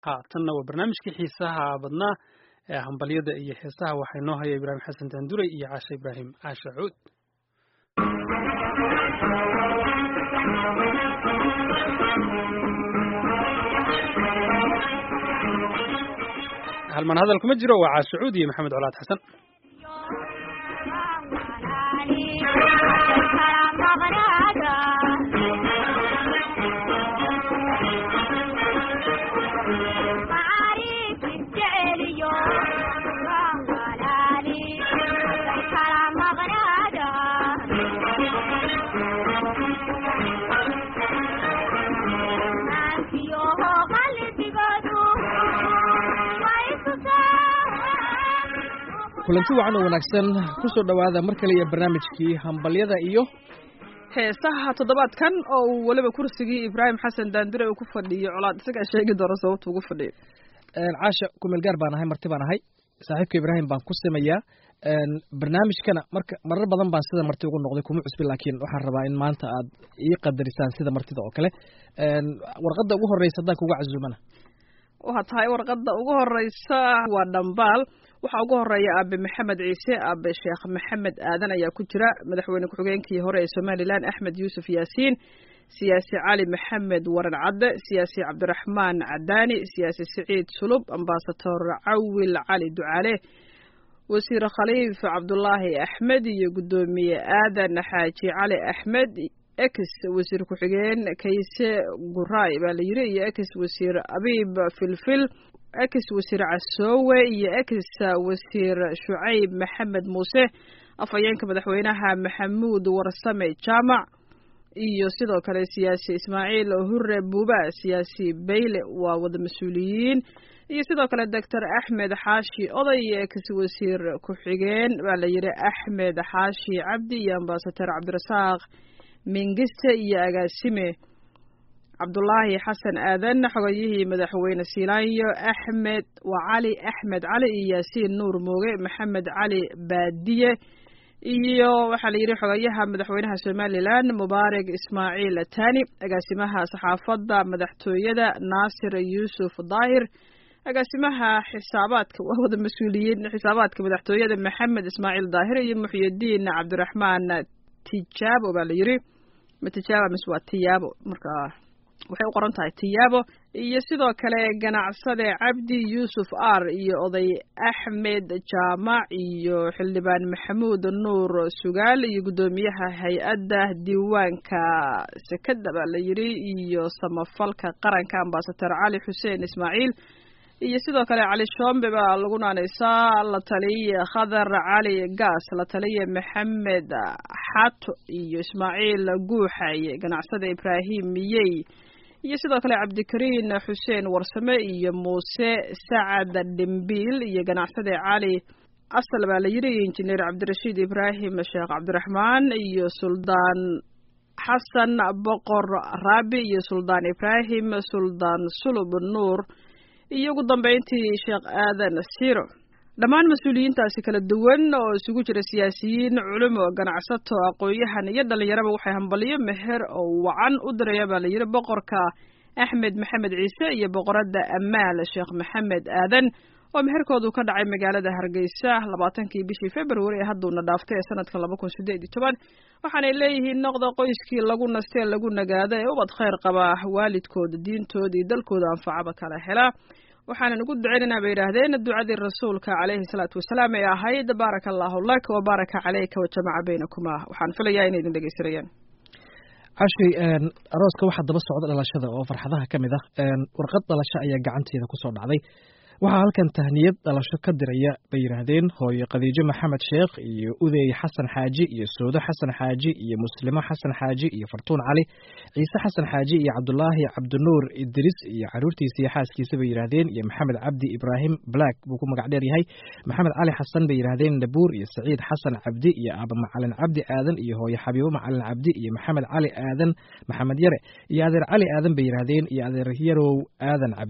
ha tanna waa barnaamijkii xiisaha badnaa ee hambalyada iyo heesaha waxaa inoo haya ibraahim xasan daanduray iyo caashe ibraahim caashe cuud halmaan hadal kuma jiro waa caashe cuud iyo maxamed colaad xasan kulanti wacan oo wanaagsan ku soo dhowaada mar kale iyo barnaamijkii hambalyada iyo heesaha toddobaadkan oo uu weliba kursigii ibraahim xasan daandure uu ku fadhiyo colaad isagaa sheegi doona sababta ugu fadhiyo caasha kumeel gaar baan ahay marti baan ahay saaxiibka ibraahim baan ku samayaa barnaamijkana marka marar badan baan sida marti ugu noqday kuma cusbi laakiin waxaan rabaa in maanta aad ii qadarisaan sida martida oo kale warqadda ugu horreysa haddaan kuga casuumana waxaa tahay warqadda ugu horeysa waa dhambaal waxaa ugu horeeya aabe maxamed ciise aabe sheekh maxamed aadan ayaa ku jira madaxweyne ku-xigeenkii hore ee somalilan axmed yuusuf yaasiin siyaasi cali maxamed waran cadde siyaasi cabdiraxmaan cadaani siyaasi siciid sulub ambasador cawil cali ducaale wasiir khaliif cabdulaahi axmed iyo guddoomiye aadan xaaji cali axmed ex wasiir ku-xigeen kayse guraay baa la yiri iyo ex wasiir abiib filfil ex wasiir casoowe iyo ex wasiir shucayb maxamed muuse afhayeenka madaxweynaha maxamuud warsame jaamac iyo sidoo kale siyaasi ismaaciil hure buuba siyaasi bayle waa wada mas-uuliyiin iyo sidoo kale doctor axmed xaashi oday iyo ex wasiir ku-xigeen baa la yidhi axmed xaashi cabdi iyo ambasador cabdirasaaq mingiste iyo agaasime cabdulaahi xasan aadan xogayihii madaxweyne siilaanyo axmed waa cali axmed cali iyo yaasiin nuur mooge maxamed cali baadiye iyo waxaa la yidhi xogayaha madaxweynaha somalilan mubaarak ismaaciil tani agaasimaha saxaafadda madaxtooyada naasir yuusuf daahir agaasimaha xisaabaadka waa wada mas-uuliyiin xisaabaadka madaxtooyada maxamed ismaaciil daahir iyo muxyidiin cabdiraxmaan tijaabo baa la yidhi ma tijaaba mise waa tiyaabo marka waxay u qoran tahay tiyaabo iyo sidoo kale ganacsade cabdi yuusuf ar iyo oday axmed jaamac iyo xildhibaan maxamuud nuur sugaal iyo guddoomiyaha hay-adda diiwaanka sekada baa la yidhi iyo samafalka qaranka ambasador cali xuseen ismaaciil iyo sidoo kale cali shombe baa lagu naanaysaa la taliye khadar cali gaas la taliye maxamed xato iyo ismaaciil guuxaye ganacsada ibraahim miyey iyo sidoo kale cabdikariin xuseen warsame iyo muuse sacad dhimbiil iyo ganacsade cali asal baa la yidhi injineer cabdirashiid ibraahim sheekh cabdiraxmaan iyo suldaan xasan boqor raabi iyo suldaan ibraahim suldaan sulub nuur iyo ugu dambeyntii sheekh aadan siro dhammaan mas-uuliyiintaasi kala duwan oo isugu jira siyaasiyiin culimo ganacsato aqoon-yahan iyo dhalinyaraba waxay hambaliyo meher oo wacan u diraya baa la yidhi boqorka axmed maxamed ciise iyo boqoradda amaal sheekh maxamed aadan oo meherkoodu ka dhacay magaalada hargeysa labaatankii bishii february ee hadduuna dhaaftay ee sanadka laba kun sideed iyo toban waxaanay leeyihiin noqda qoyskii lagu nastee lagu nagaada ee ubad khayr qaba waalidkooda diintooda iyo dalkooda anfacaba kala hela waxaanan ugu duceynaynaa bay yidhaahdeen ducadii rasuulka caleyhi salaatu wasalaam ee ahayd baaraka allahu lak wa baaraka caleyka wa jamaca baynakuma waxaan filayaa inay idin dhegeysanayaan cashay arooska waxaa daba socda dhalashada oo farxadaha ka mid ah warqad dhalasho ayaa gacanteeda kusoo dhacday waxaa halkan tahniyad dhalasho ka diraya bay yidhaahdeen hooyo khadiijo maxamed sheekh iyo udeey xasan xaaji iyo soodo xasan xaaji iyo muslimo xasan xaaji iyo fartuun cali ciise xasan xaaji iyo cabdulaahi cabdinuur idris iyo caruurtiisa iyo xaaskiisa bay yidhaahdeen iyo maxamed cabdi ibraahim black buu ku magac dheer yahay maxamed cali xasan bay yidhaahdeen nabuur iyo saciid xasan cabdi iyo aaba macalin cabdi aadan iyo hooyo xabiibo macalin cabdi iyo maxamed cali aadan maxamed yare iyo adeer cali aadan bay yidhaahdeen iyo adeer yarow aadan cabdi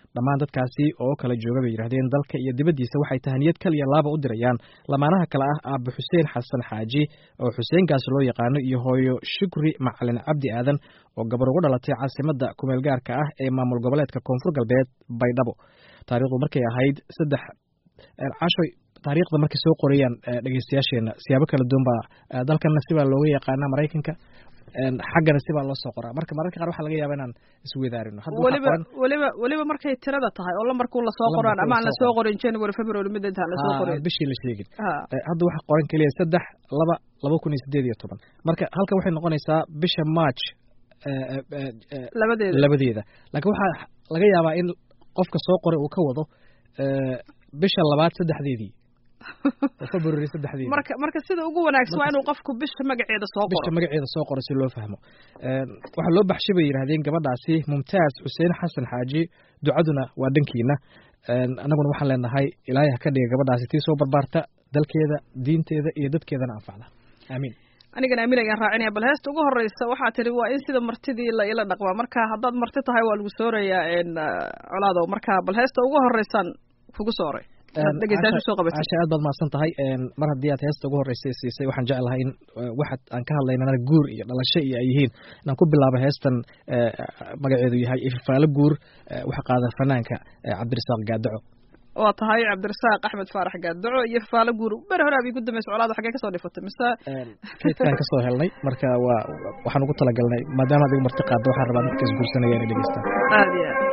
dhammaan dadkaasi oo kala jooga bay yidhahdeen dalka iyo dibaddiisa waxay tahaniyad kal iyo laaba u dirayaan lamaanaha kale ah aabe xuseen xasan xaaji oo xuseenkaas loo yaqaano iyo hooyo shukri macalin cabdi aadan oo gabar ugu dhalatay caasimadda kumeel gaarka ah ee maamul goboleedka koonfur galbeed baydhabo taariikhdu markay ahayd saddex cashoy taariikhda markay soo qorayaan dhegeystayaasheena siyaabo kala duwan baa dalkana sibaa looga yaqaanaa maraykanka xaggana sibaa loo soo qoraa marka mararka qaar waxaa laga yaaba inaan isweydaarino weliba weliba weliba markay tirada tahay oo lambarkuu lasoo qoraan ama aan lasoo qorin january february mid intaan lasoo qorin bishii la sheegin hadda waxaa qoran keliya saddex laba laba kun iyo sideed iyo toban marka halkan waxay noqonaysaa bisha march labadeeda labadeeda laakiin waxaa laga yaabaa in qofka soo qoray uu ka wado bisha labaad saddexdeedii february saddexdeedii marka marka sida ugu wanaagsan waa inuu qofku bisha magaceeda soo qoro bisha magaceeda soo qoro si loo fahmo waxaa loo baxshay bay yidhahdeen gabadhaasi mumtaaz xuseen xasan xaaji ducaduna waa dhankiina annaguna waxaan leenahay ilaahay ha ka dhiga gabadhaasi tii soo barbaarta dalkeeda diinteeda iyo dadkeedana anfacda aamiin anigana aamin ayaan raacinaya bal heesta ugu horeysa waxaa tidhi waa in sida martidii la ila dhaqmaa marka haddaad marti tahay waa lagu soorayaa colaadow marka bal heesta ugu horeysaan kugu sooray casha aad baad mahadsan tahay mar haddii aad heesta ugu horreysay siisay waxaan jeclahay in waxaad aan ka hadlaynana guur iyo dhalasho iyo ay yihiin inaan ku bilaabo heestan magaceedu yahay ifafaalo guur waxa qaada fanaanka cabdirasaaq gaadaco waa tahay cabdirasaaq axmed faarax gaadaco iyo fafaalo guur ber hore abi gudameysa colaada xaggee kasoo dhifatay mise kaydkaan kasoo helnay marka waa waxaan ugu talagalnay maadaama adiga marti qaadda waxaan rabaa dadka isguursanaya inay dhegeystaan aad iyo aad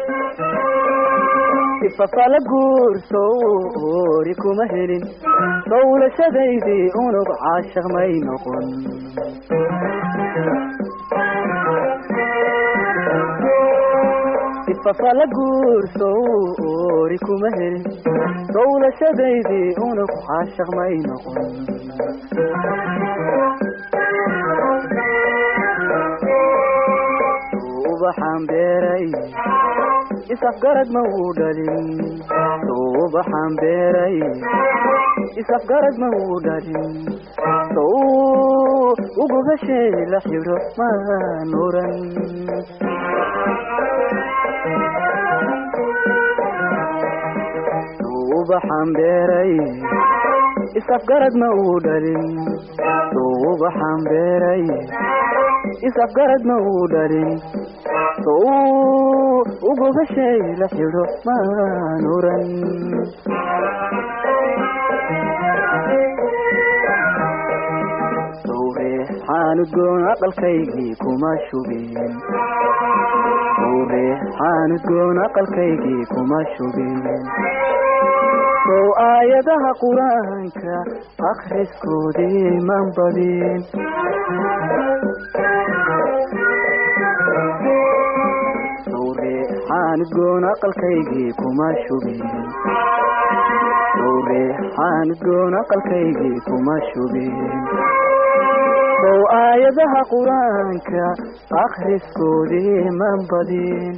ifafala guursow oori kuma helin dowlashadaydii unug caashaq may noqon ifafala guursow oori kuma helin dowlashadaydii unug caashaq may noqon ubaxaan beeray isafgarad ma uu dhalin suubaxaan beeray isafgarad ma uu dhalin sow ugubashay la xidho maan oran suubaxaan beeray isafgarad ma uu dhalin suubaxaan beeray isafgarad ma uu dhalin sow ugubashay la xidho maan oran sowreexaanudgoon aqalkaygii kuma shubin sowreexaanudgoon aqalkaygii kuma shubin sow aayadaha qur-aanka akhriskoodii man badin sowreexaanudgoon aqalkaygii kuma shubin sowreexaanudgoon aqalkaygii kuma shubin sow aayadaha qur-aanka akhriskoodii man badin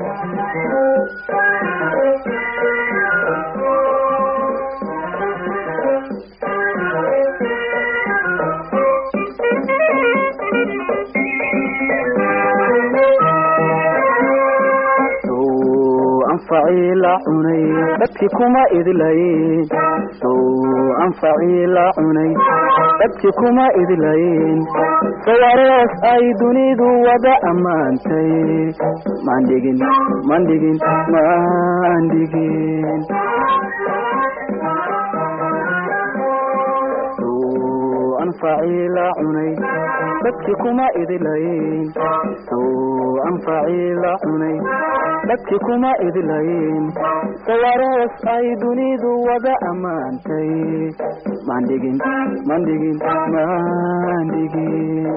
anfacii la cunay dadkii kuma idlayn sow anfacii la cunay dadkii kuma idlayn sawarees ay dunidu wada ammaantay mandhigin mandhigin mandhigin sow anfacii la cunay dadkii kuma idlayn sow anfacii la cunay dadkii kuma idlayn sawarees ay dunidu wada ammaantay mandhigin mandhigin mandhigin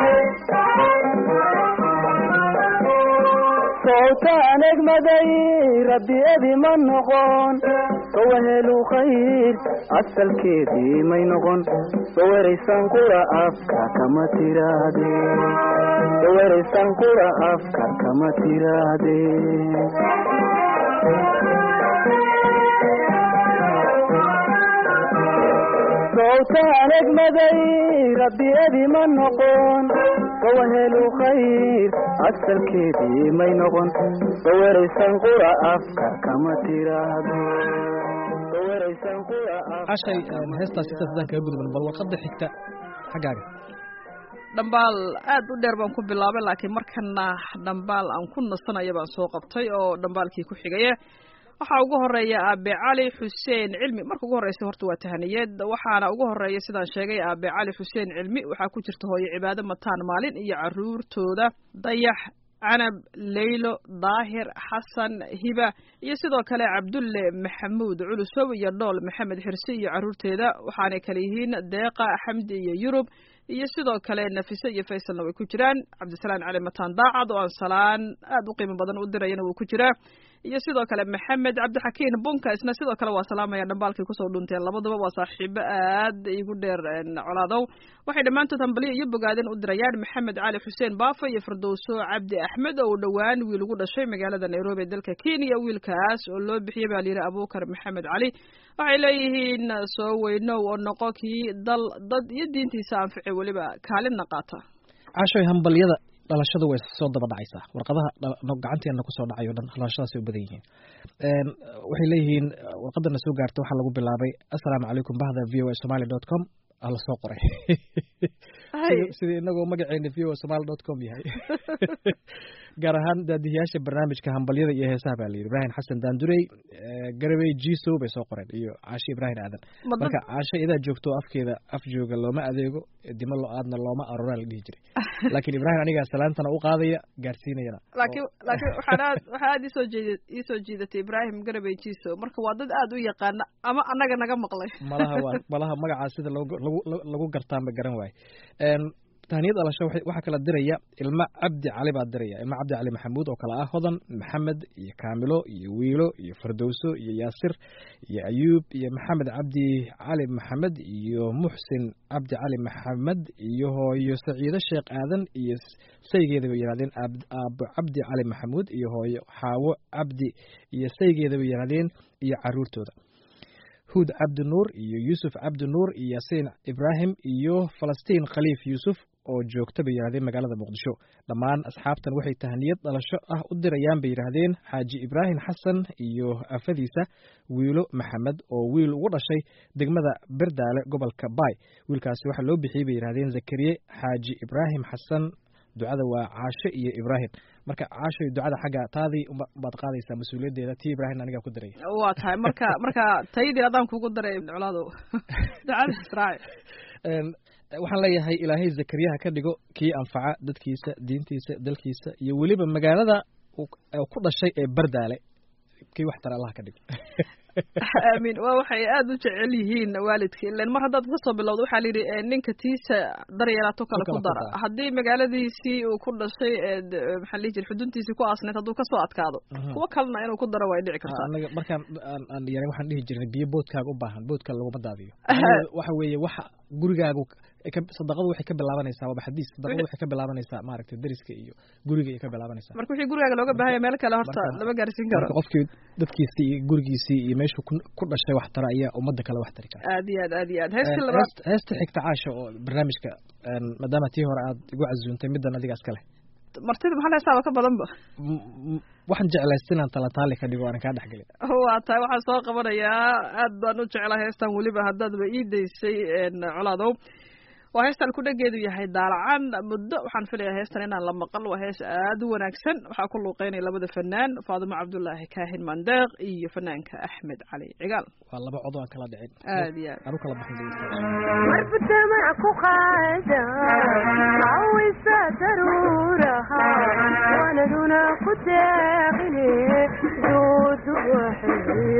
sowtaan egmaday rabbi edi ma noqon sowahelu khayr asalkeedii may noqon saweraysan qura afka kama tirahdeen saweraysan qura afka kama tirahdeen sowtaan egmaday rabbi edi ma noqon sowahelu khayr asalkeedii may noqon sawaraysan qura afka kama tiraahdo sawaraysan qura afka cashay heestaas intaas hadaan kaga gudban bal warqadda xigta xaggaaga dhambaal aad u dheer baan ku bilaabay laakiin markana dhambaal aan ku nasanaya baan soo qabtay oo dhambaalkii ku xigaya waxaa ugu horeeya aabe cali xuseen cilmi marka ugu horreysa horta waa tahaniyeed waxaana ugu horeeya sidaan sheegay aabe cali xuseen cilmi waxaa ku jirta hooyo cibaado mataan maalin iyo caruurtooda dayax canab leylo daahir xasan hiba iyo sidoo kale cabdulle maxamuud culusow iyo dhool maxamed xirsi iyo caruurteeda waxaanay kale yihiin deeqa xamdi iyo yurub iyo sidoo kale nafise iyo faysalna way ku jiraan cabdisalaan cali mataan daacad oo aan salaan aad u qiimo badan u dirayana wuu ku jiraa iyo sidoo kale maxamed cabdixakiin bunka isna sidoo kale waa salaamaya dhambaalkay kusoo dhunteen labaduba waa saaxiibo aad igu dheer colaadow waxay dhammaantood hambaliyo iyo bogaadeen u dirayaan maxamed cali xuseen baafa iyo firdowso cabdi axmed oo dhowaan wiil ugu dhashay magaalada nairobi ee dalka kenya wiilkaas oo loo bixiyey baa layidhi abuukar maxamed cali waxay leeyihiin soo weynow oo noqo kii dal dad iyo diintiisa anfici weliba kaalinna qaata cashoy hambalyada dhalashadu way soo daba dhacaysaa warqadaha gacanteena kusoo dhacay o dhan dhalashadaasay u badan yihiin waxay leeyihiin warqadana soo gaarta waxaa lagu bilaabay assalaamu calaykum bahda v o a somaly dot com ala soo qoray sidii inagoo magaceena v o a somaly dot com yahay gaar ahaan daadihiyaasha barnaamijka hambalyada iyo heesaha baa layidhi ibrahim xasan daandurey garabey jiso bay soo qoreen iyo caashe ibrahim aadan marka caashe idaa joogto afkeeda af jooga looma adeego dimo lo-aadna looma aroraa la dhihi jiray laakiin ibrahim anigaa salaantana u qaadaya gaarsiinayana laakiin laakiin waxaan aad waxaa aad isoo jeed iisoo jiidatay ibrahim garabey jiso marka waa dad aad u yaqaana ama annaga naga maqlay malaha waa malaha magacaa sida lagu lagu gartaanba garan waaye tahniyad dhalasho waxaa kala diraya ilmo cabdi cali baa diraya ilmo cabdi cali maxamuud oo kale ah hodan maxamed iyo kaamilo iyo wiilo iyo fardowso iyo yaasir iyo ayuub iyo maxamed cabdi cali maxamed iyo muxsin cabdi cali maxamed iyo hooyo saciido sheekh aadan iyo saygeeda bay yidhahdeen aabo cabdi cali maxamuud iyo hooyo xaawo cabdi iyo saygeeda bay yidhahdeen iyo caruurtooda huud cabdi nuur iyo yuusuf cabdi nuur iyo yaasiin ibraahim iyo falastiin khaliif yuusuf oo joogta bay yidhahdeen magaalada muqdisho dhammaan asxaabtan waxay tahniyad dhalasho ah u dirayaan bay yidhaahdeen xaaji ibraahim xasan iyo afadiisa wiilo maxamed oo wiil ugu dhashay degmada berdaale gobolka baay wiilkaasi waxaa loo bixiyey bay yidhahdeen zakariye xaaji ibraahim xasan ducada waa caasho iyo ibraahim marka caasho ducada xagga taadii baad qaadaysaa mas-uuliyaddeeda tii ibraahim anigaa ku diray waa tahay marka marka taydii adaan kugu daray colaado ducada israaci waxaan leeyahay ilaahay zakariyaha ka dhigo kii anfaca dadkiisa diintiisa dalkiisa iyo weliba magaalada ku dhashay ee bardaale kii wax tara allaha ka dhigo aamin waa waxay aada u jecel yihiin waalidka ilan mar haddaad kasoo bilowda waxaa la yidhi ninka tiisa daryeelaato kale ku dara haddii magaaladiisii uu ku dhashay maxaa lihi jira xuduntiisii ku aasneed hadduu kasoo adkaado kuwo kalena inuu ku daro way dhici kartaa anaga markaan aan yaray waxaan dhihi jirnay biyo boodkaaga u baahan boodka laguma daadiyo waxa weeye waxa gurigaagu sadaqadu waxay ka bilaabanaysaa waaba xadiis sadaqadu waxay ka bilaabanaysaa maaragtay deriska iyo guriga ay ka bilaabanaysaa marka wixii gurigaaga looga baahanya meel kale horta lama gaarsiin karo marka qofkii dadkiisii iyo gurigiisii iyo meeshuu ku dhashay wax tara ayaa ummadda kale wax tari kara aad iyo aad aad iyo aad heesta labaad heesta xigta caasha oo barnaamijka maadaama tii hore aad igu casuuntay middan adiga iska leh martida maxaa heestaaba ka badanba waxaan jeclaysta inaan talataali ka dhigo aanan kaa dhexgelin waa tahay waxaan soo qabanayaa aad baan u jeclaa heestan weliba haddaadba ii daysay colaadow waa heestan kudhageedu yahay daalacan muddo waxaan filayaa heestan inaan la maqal waa hees aad u wanaagsan waxaa ku luuqeynaya labada fanaan faadimo cabdullaahi kaahin mandeeq iyo fanaanka axmed cali cigaal waa laba cod aan kala dhicin aad iyo aad anu kala baxin marbutamac ku qaada cawisa daruuraha waanaduna ku deeqine doodu waxay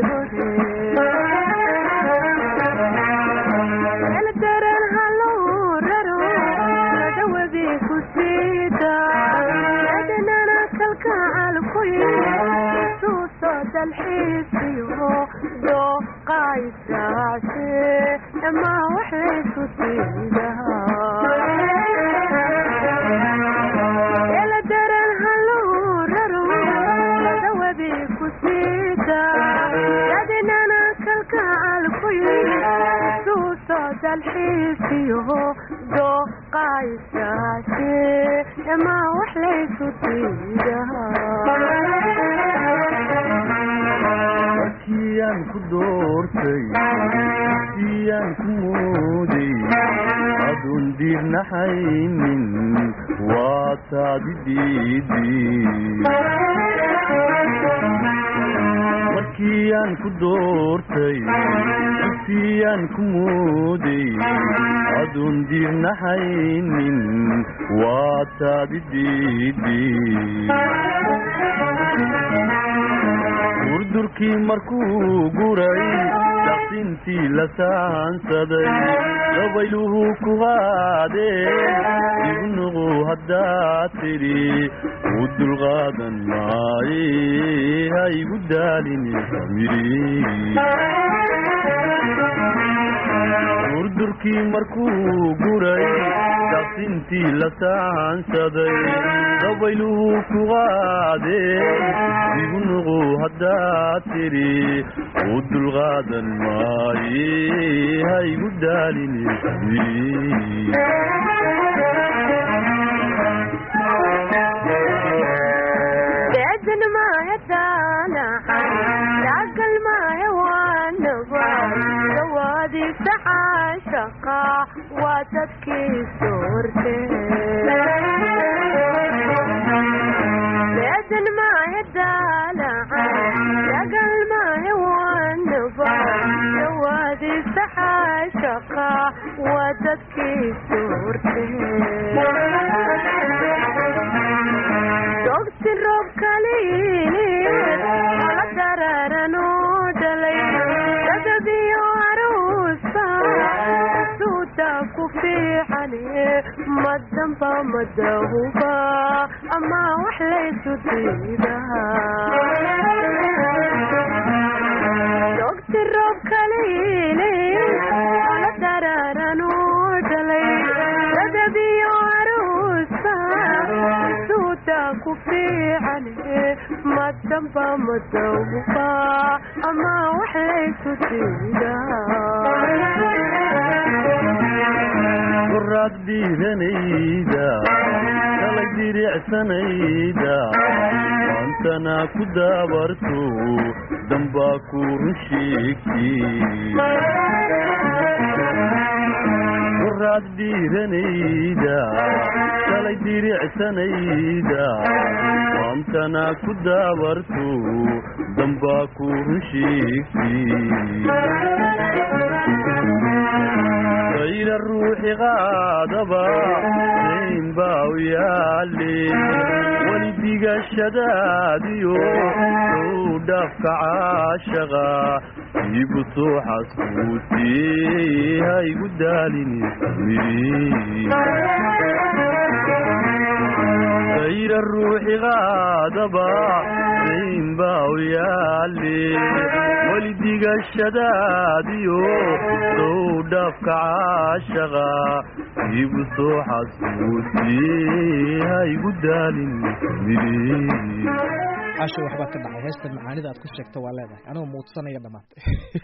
hore daran haluu raro madawadi ku siida adanana kalkacal ku suuso dalxiisiyo dooqaysaace ama waxaysu siidaha daran haluu raro madawadi ku siida adanana kalkacal ku suuso dalxiisiyo dooqaysaace ama wax laysu diidaha markiyaan ku doortay siyaan ku mooday adun diirnaxaynin waa taadi diidi markiyaan ku doortay siyaan ku mooday adun diirnaxaynin waa taadi diidi durdurkii markuu guray daqsintii la saansaday dabayluhu ku qaadeen igu nuqu haddaad tidhi u dulqaadan maaye ha igu daalini samiri durdurkii markuu guray daqsintii la saansaday dabayluhu ku qaadeen igu nuqu haddaad tidhi u dulqaadan maaye ha igu daalini samiri beedan maahe daanacan daagal maahe waanaba dawaadiisa caashaqa waa dadkii soorte beedan maahe daanacan daagal maahe waanaba dawaadiisa caashaqa waa dadkii soorte dogti roob kaliini ala dararanoo dhalay dadabiyo aruusa suuta ku fiicane madamba madahuba ama wax laysu diidaha dogti roob kaliini ala dararanoo dhalay dadabiyo aruusa suuta ku fiicane madamba madawba ama wax laysu diidaha qoraad dhiiranayda kalay diricsanayda maantana ku daabarto dambaa ku run sheegti qoraad dhiiranayda kalay diricsanayda maantana ku daabarto dambaa ku run sheegti ayna ruuxi qaadaba nayn baa u yaale weli digashadaadiyo sow dhaafka caashaqa iigu soo xasuusiyey ha igu daalini ayna ruuxi qaadaba nayn baa u yaale weli digashadaadiyo sow dhaafka caashaqa iigu soo xasuusiyey ha igu daalin casho waxbaa ka dhacay heesta macaanida aad ku sheegta waa leedahay anigoo muudsanaya dhammaantay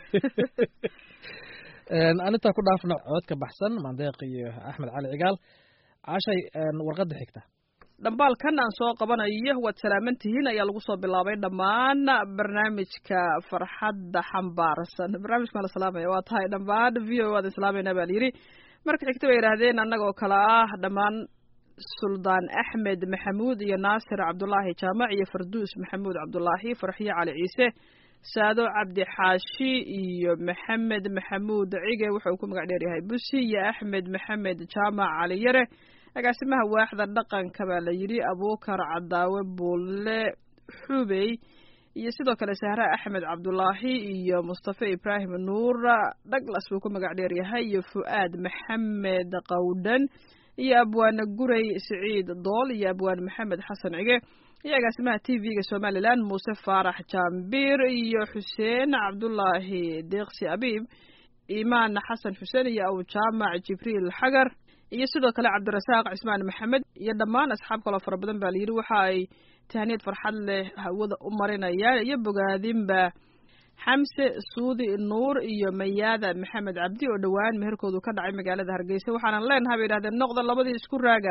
anintaa ku dhaafna coodka baxsan mandeeq iyo axmed cali cigaal cashay warqadda xigta dhambaalkan aan soo qabanayo waad salaaman tihiin ayaa lagu soo bilaabay dhammaan barnaamijka farxadda xambaarsan barnaamijka la salaamaya waa tahay dhammaan v o waad islaamayna baa layidhi marka xigta bay yidhaahdeen annagoo kale ah dhammaan suldaan axmed maxamuud iyo naasir cabdulaahi jaamac iyo farduus maxamuud cabdulaahi farxiyo cali ciise saado cabdi xaashi iyo maxamed maxamuud cige wuxuu ku magac dheer yahay busi iyo axmed maxamed jaamac cali yare agaasimaha waaxda dhaqanka baa la yidhi abuukar cadaawe buulle xubey iyo sidoo kale sahra axmed cabdulaahi iyo mustafa ibraahim nuur dhaglas buu ku magac dheer yahay iyo fu'aad maxamed qawdhan iyo abwaane guray siciid dool iyo abwaan maxamed xasan cige iyo agaasimaha t v-ga somalilan muuse faarax jaambiir iyo xuseen cabdulaahi deeqsi abiib imaan xasan xuseen iyo awjaamac jibriil xagar iyo sidoo kale cabdirasaaq cismaan maxamed iyo dhammaan asxaab kaloo fara badan baa layidhi waxa ay tahniyad farxad leh hawada u marinayaan iyo bogaadinba xamse suudi nuur iyo mayaada maxamed cabdi oo dhowaan meherkoodu ka dhacay magaalada hargeysa waxaanan leenahay bay yidhahdeen noqda labadii isku raaga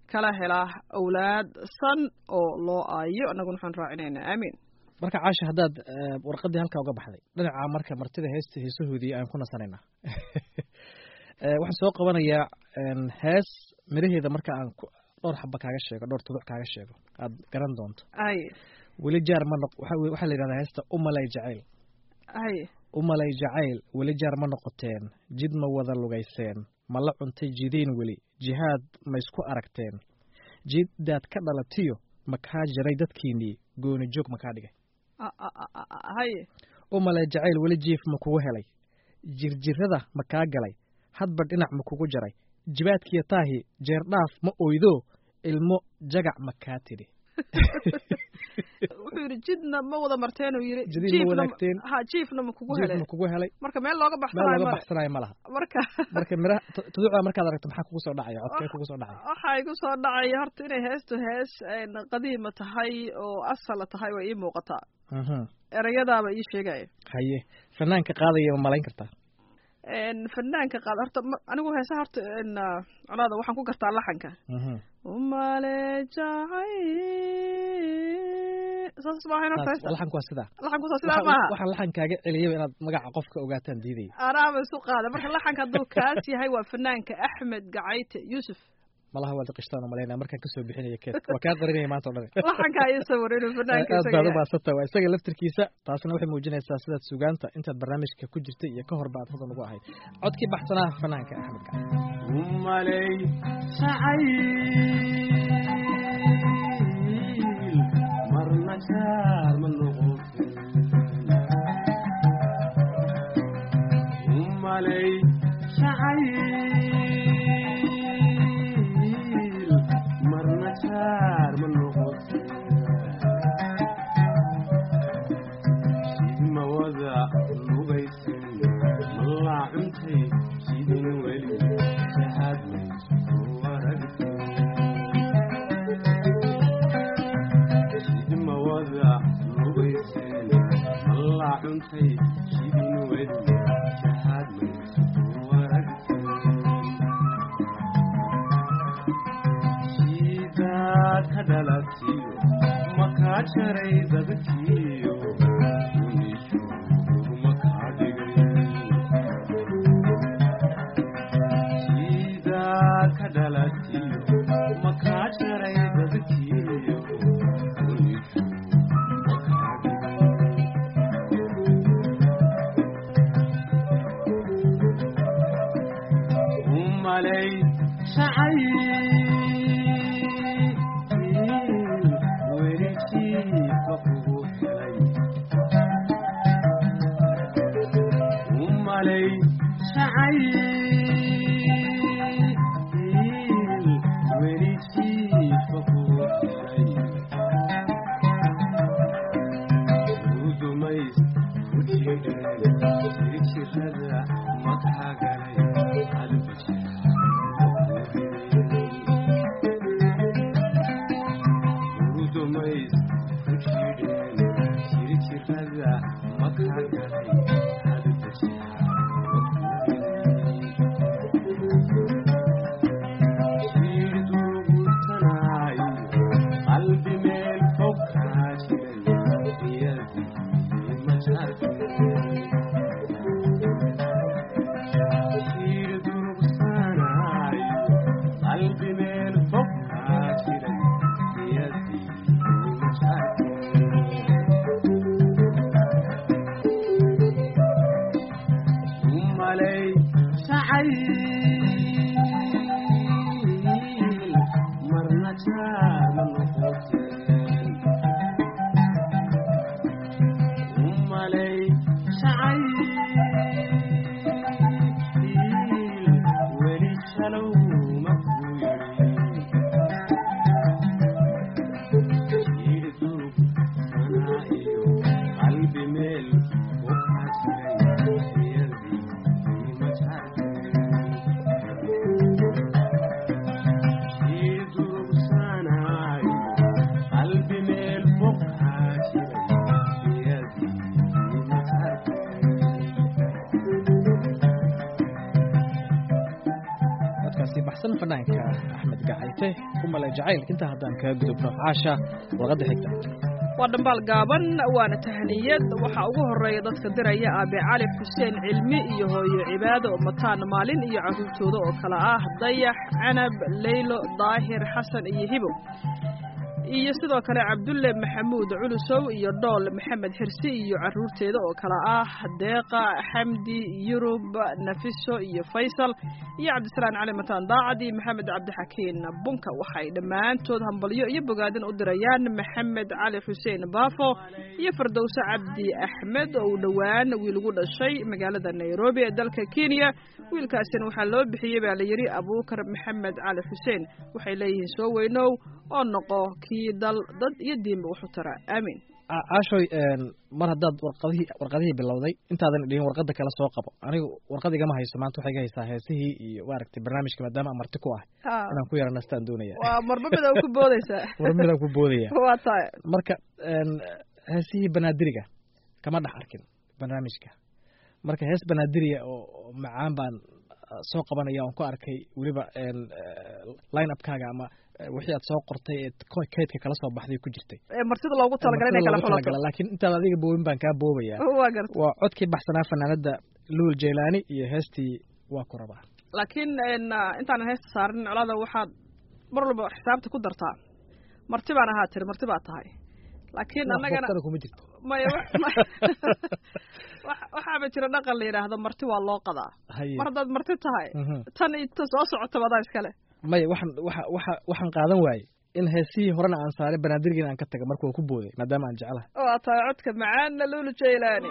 kala hela awlaad san oo loo aayo annaguna waxaan raacinaynaa aamiin marka caasha haddaad eh, warqaddii halkaa uga baxday dhinaca marka martida heesta heesahoodii aan ku nasanaynaa Eh, waxaan soo qabanayaa en, hees miraheeda marka aan ku- dhowr xaba kaaga sheego dhowr tuduc kaaga sheego aad garan doonto ay weli jaar ma noq waxa weye- waxaa la yidhahdaa heesta umalay jacayl ay umalay jacayl weli jaar ma noqoteen jid ma wada lugayseen ma la cuntay jidiin weli jihaad ma isku aragteen jiddaad ka dhalatiyo ma kaa jiray dadkiinnii gooni joog ma kaa dhigay a- a- a- a- a- hay umalay jacayl weli jiif ma kugu helay jirjirada ma kaa galay hadba dhinac ma kugu jaray jibaadkiyo taahi jeerdhaaf ma oydo ilmo jagac ma kaa tidhi wuxuu yidhi jidna ma wada marteen uu yidhi Jidin ma jiifna wadaagteen. ha jiifna ma kugu jiif helay ma kugu helay marka meel looga meel baxsanayo laga male baxsanayo ma laha marka marka miraha tu- tuduucda markaad aragto maxaa kugu soo dhacaya codkee kugu soo dhacaya waxaa igu soo dhacaya horta inay heestu hees een, qadiima tahay oo asala tahay way ii muuqataa Mhm. erayadaaba ii sheegaya haye fanaanka qaadaya ma malayn kartaa een, fanaanka qaad horta ma- anigu heesaha horta een, ah, colaada waxaan ku gartaa laxanka Mhm. umale jacay saas maahayn horta Taas- heesta laxanku waa sidaa laxanku soo sidaa Waxaan- maaha waxaan laxankaaga celiyaba inaad magaca qofka ogaataan diidaya anaaba isu qaada marka laxanka hadduu kaas yahay waa fanaanka axmed gacayte yuusuf malaha waad qishtaan malaynaya markaan kasoo bixinaya keedka waa kaa qarinaya maanta o dhan laxanka iyo sawir inuu fanaanka aad isaga baad u yahay. maasanta waa isaga laftirkiisa taasna waxay muujinaysaa sidaad sugaanta intaad barnaamijka ku jirtay iyo ka horba aad hodan ugu ahayd codkii baxsanaa fanaanka axmed gacan umalay jacayl marna jaar ma noqotin umalay jacayl marna jaar ma noqotin sidma wada lugaysin malaa cuntay sidin weli shahaad maysu aragtin sidma wada lugaysin malaa cuntay sidin weli shahaad maysu aragtin sidaad ka dhalatiyo makaa jaray dadkiyo unishu makaa dhigay sidaad ka dhalatiyo makaa jaray dadkiyo unishu makaa dhigay umalay jacayl weli jiifa kugu helay umalay jacayl weli jiifa kugu helay udumays ujidheen jirjirada makagalay udumays ujidheen jirjirada makagalay qalbi meel fog kaa jiray iyadii ma jartay shiir durugsanaayo qalbi meel fog kaa jiray iyadii ma jartay umalay jacayl marna jaama noqoteen umalay jacayl weli shalow makuu yidhi yidhi durug sanaa iyo qalbi meel u kaa jiray iyadii ma jartay yidhi durug sanaa iyo qalbi meel fog kaa jiray iyadii ma jartay codkaasi baxsan fanaanka axmed gacayte ku male jacayl intaa haddaan kaga gudubno caasha warqadda xigta waa dhambaal gaaban waana tahniyad waxaa ugu horreeya dadka diraya aabe cali xuseen cilmi iyo hooyo cibaado mataan maalin iyo carruurtooda oo kale ah dayax canab leylo daahir xasan iyo hibo iyo sidoo kale cabdulle maxamuud culusow iyo dhool maxamed xirsi iyo carruurteeda oo kale ah deeqa xamdi yurub nafiso iyo faysal iyo cabdisalaan cali mataan daacad iyo maxamed cabdixakiin bunka waxay dhammaantood hambalyo iyo bogaadin u dirayaan maxamed cali xuseen baafo iyo fardowse cabdi axmed oo uu dhowaan wiil ugu dhashay magaalada nairobi ee dalka kenya wiilkaasina waxaa loo bixiyey baa la yidhi abuukar maxamed cali xuseen waxay leeyihiin soo weynow oo noqo kii dal dad iyo diinba wax u tara aamiin caashoy mar haddaad warqadihii warqadihii bilowday intaadan dhigin warqadda kale soo qabo anigu warqad igama hayso maanta waxay iga haysaa heesihii iyo maaragtay barnaamijka maadaama amarti ku ah inaan ku yara nastaan doonaya waa marba mid ku boodaysaa mar midaan ku boodaya waa tahay marka heesihii banaadiriga kama dhex arkin barnaamijka marka hees banaadiriga oo macaan baan soo qabanaya oon ku arkay weliba line upkaaga ama wixii aad soo qortay ee kaydka kala soo baxday ku jirtay martida loogu talagalay inay kala xulato laakiin intaad adiga boobin baan kaa boobaya waa garta waa codkii baxsanaa fanaanada luul jaylaani iyo heestii waa ku rabaa laakiin intaanan heesta saarin colada waxaad mar walba xisaabta ku dartaa marti baan ahaa tiri marti baa tahay laakiin annagana kuma jirto maya waxaaba jira dhaqan la yidhaahdo marti waa loo qadaa mar haddaad marti tahay tan ita soo socota badaa iskale maya waxaan waxa waxa waxaan qaadan waaye in heesihii horena aan saaray banaadirgiina aan ka taga marka waa ku booday maadaama aan jeclahay waa tahay codka macaanna luulu jaylaani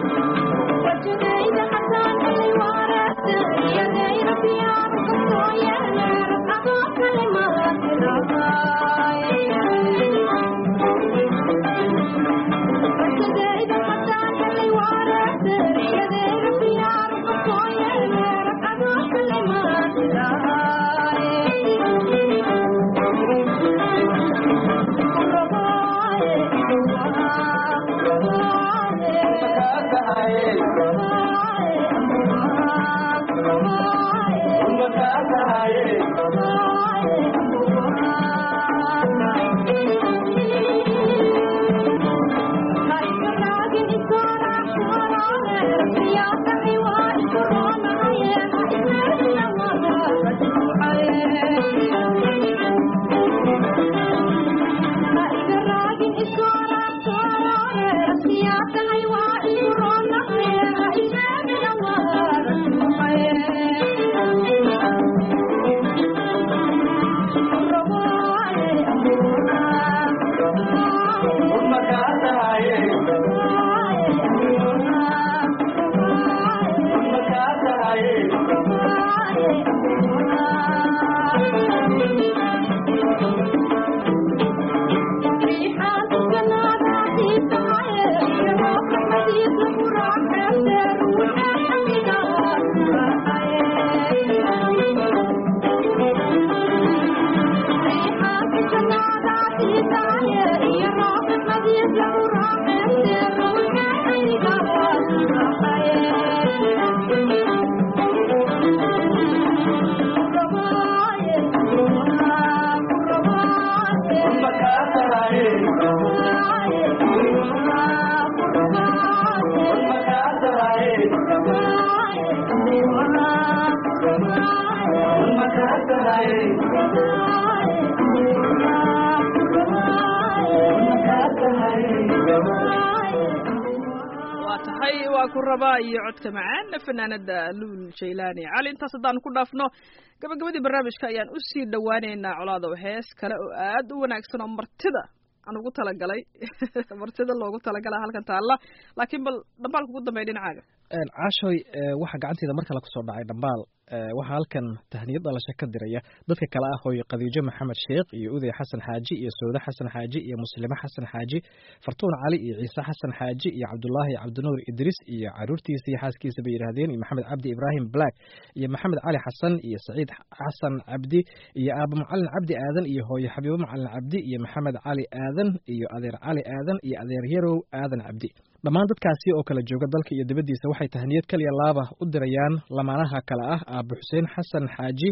waa ku rabaa iyo codka macaana fanaanada luul jaylaani cali intaas haddaan ku dhaafno gabagabadii barnaamijka ayaan usii dhowaaneynaa colaado hees kale oo aad u wanaagsan oo martida aan ugu talagalay martida loogu talagala halkan taalla laakiin bal dhambaalka ugu dambeya dhinacaaga caashoy waxaa gacanteeda mar kale kusoo dhacay dhambaal waxaa halkan tahniyad dhalasho ka diraya dadka kale ah hooyo khadiijo maxamed sheekh iyo uday xasan xaaji iyo sawde xasan xaaji iyo muslime xasan xaaji fartuun cali iyo ciise xasan xaaji iyo cabdulaahi cabdinuur idriis iyo caruurtiisa iyo xaaskiisa bay yidhaahdeen iyo maxamed cabdi ibraahim black iyo maxamed cali xasan iyo saciid xasan cabdi iyo aaba macalin cabdi aadan iyo hooyo xabiibo macalin cabdi iyo maxamed cali aadan iyo adeer cali aadan iyo adeer yarow aadan cabdi dhammaan dadkaasi oo kala jooga dalka iyo dibaddiisa waxay tahniyad kaliya laaba u dirayaan lamaanaha kale ah aabo xuseen xasan xaaji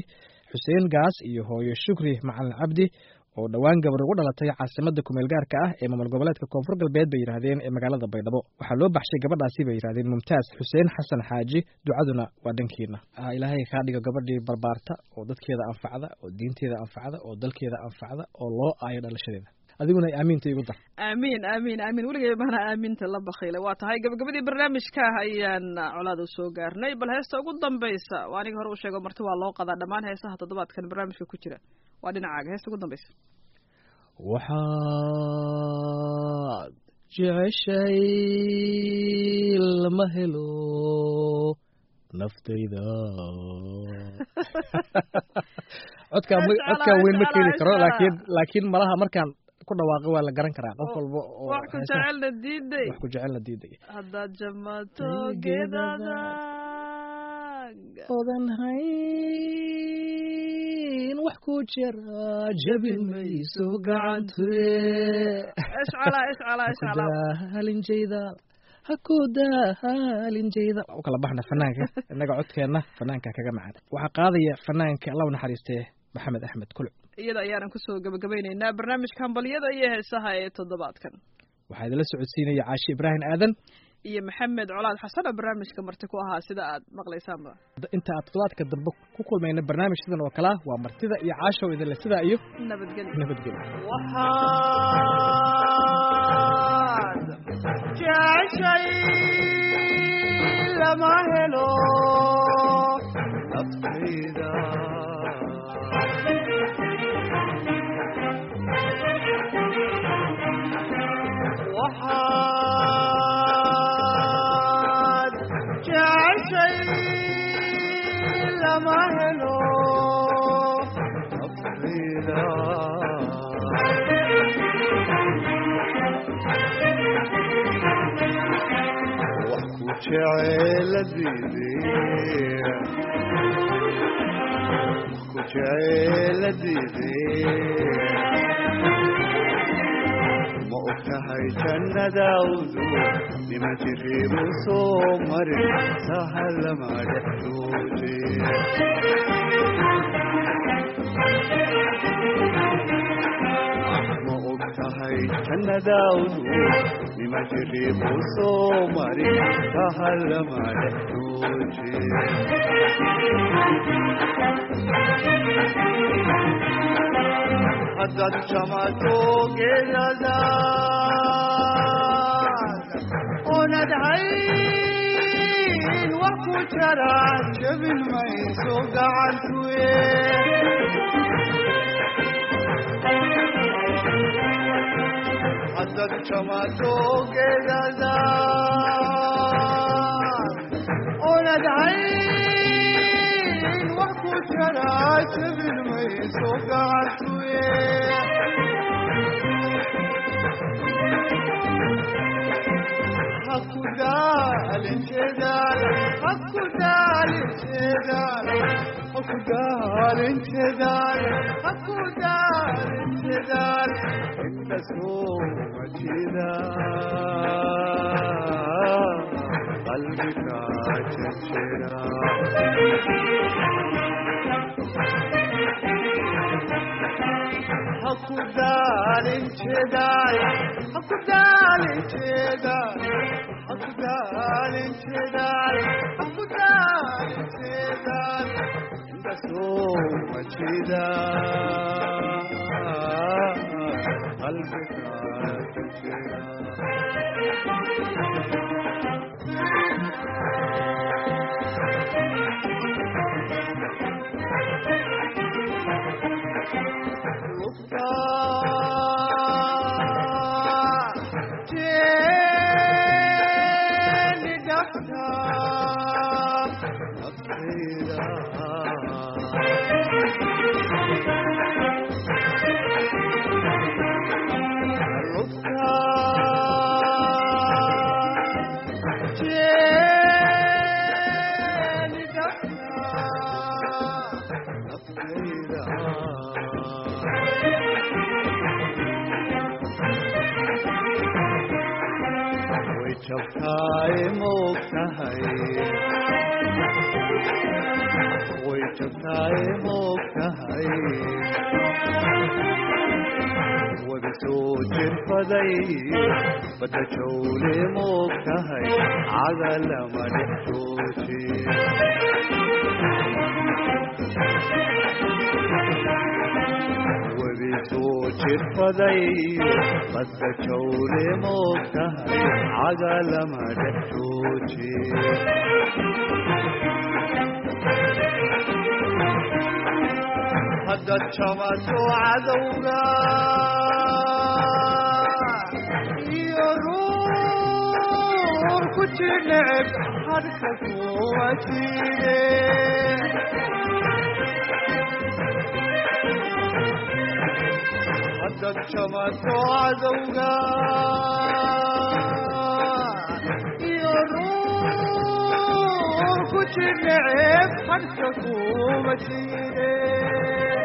xuseen gaas iyo hooyo shukri macalin cabdi oo dhowaan gabar ugu dhalatay caasimadda kumeel gaarka ah ee maamul goboleedka koonfur galbeed bay yidhaahdeen ee magaalada baydhabo waxaa loo baxshay gabadhaasi bay yidhahdeen mumtaaz xuseen xasan xaaji ducaduna waa dhankiina ilaahay kaa dhigo gabadhii barbaarta oo dadkeeda anfacda oo diinteeda anfacda oo dalkeeda anfacda oo loo aayo dhalashadeeda adiguna aamiinta igu dar aamiin aamiin aamiin weligay maana aaminta la bakiile waa tahay gabagabadii barnaamijka ah ayaan colaada soo gaarnay bal heesta ugu dambaysa waa aniga hore u sheego marti waa loo qadaa dhammaan heesaha toddobaadkan barnaamijka ku jira waa dhinacaaga heesta ugu dambaysa waxaad jeceshay lama helo naftayda codkaa codkaa weyn ma keeni karo laakiin laakiin malaha markaan ku dhawaaqo waa la garan karaa qof walba oo wax ku jecelna diiday wax ku jecelna diiday haddaad jamato geedada odan hayn wax ku jira jabin mayso gacanture ishcala ishcala ishcala halinjayda ha ku daahalinjayda u kala baxna fanaanka innaga codkeenna fanaanka kaga macaan waxaa qaadaya fanaanka allah u naxariistee maxamed axmed kuluc iyada ayaanan kusoo gabagabaynaynaa barnaamijka hambalyada iyo heesaha ee toddobaadkan waxaa idinla socodsiinaya caashi ibraahim aadan iyo maxamed colaad xasan oo barnaamijka marti ku ahaa sida aad maqlaysaanba inta aad toddobaadka dambe ku kulmayna barnaamij sidan oo kalea waa martida iyo caashow idinle sidaa iyo nabadgelyo nabadgelyo waxaad jeceshay lama helo naftayda waxaad jeceshay lama helo naftayda wax ku jeceeladiidee ku jeceeladiidee ma og tahay jannadaawdu nima jiriibu soo marin sahalama dhexdoode ma og tahay jannadaawdu nima jiriibu soo marin sahalama dhexdoode haddaad jamato geedadaad oonad hayn wax ku jara jabin mayso gacantuye haddaad jamato geedadaad oonad hayn wax ku jara jabin mayso gacantuye hakudaalin jeedaal hakudaalin jeedaal hakudaalin jeedaal hakudaalin jeedaal inta soo majida qalbiga jejera hakudaalin jeedaal hakudaalin jeedaal hakudaalin jeedaal hakudaalin jeedaal inta soo majida qalbiga jejera way jabtaay moog tahay way way jabtaaye moogtahay wabi soo jirfaday badda jawle moogtahay caga lama dhex jooji webi soo jirfaday badda jawle moogtahay caga lama dhex jooji haddaad jamato cadowga iyo ruur ku jineceb hadka kuwa jire haddaad jamato cadowga iyo ruur ku jineceb hadka kuwa jire